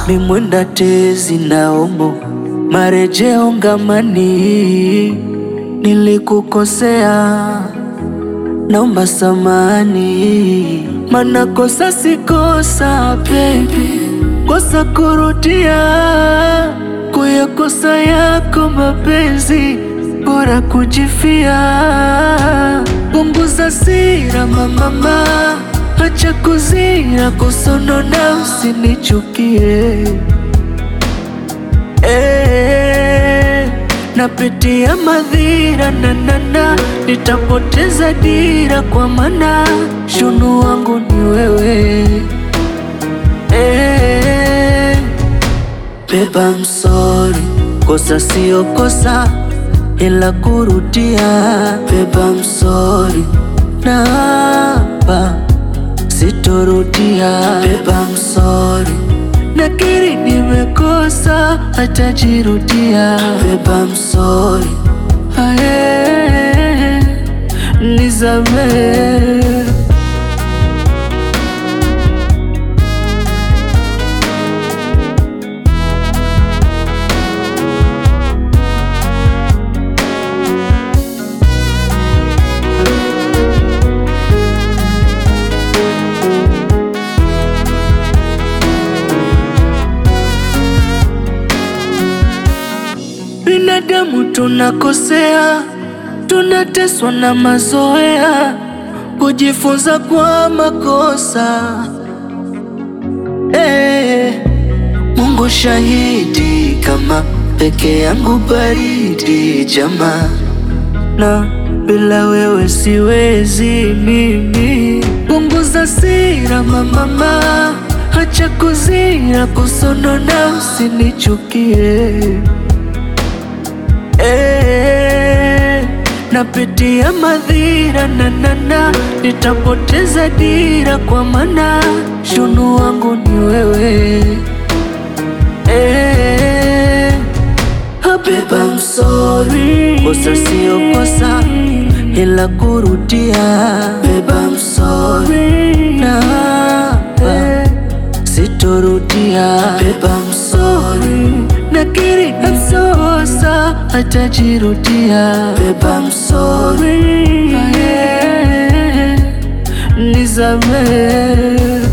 mimwenda tezi naomo marejeo ngamani, nilikukosea naomba samani, mana kosa si kosa baby, kosa kurudia kuyakosa yako mapenzi, bora kujifia. Punguza sira mamama, acha kuzira kusonona, usinichukie eh, napitia madhira nanana, nitapoteza dira kwa mana shunu wangu ni wewe eh, beba msori, kosa sio kosa ila kurudia. Beba msori, naapa sitorudia. Beba msori, nakiri nimekosa, hatajirudia. Beba msori, aye, nisamehe. Binadamu tunakosea, tunateswa na mazoea, kujifunza kwa makosa. Eh, Mungu shahidi, kama peke yangu baridi jamaa, na bila wewe siwezi mimi. Punguza sira mamama, acha kuzira kusonona, usinichukie Eh, napitia madhira nanana, nitapoteza dira kwa mana shunu wangu ni wewe eh, beba msori, kosa sio kosa ila kurudia. Beba msori, naapa sitorudia. Beba msori, nakiri namsosa, hatajirudia. Beba msori, nisamehe.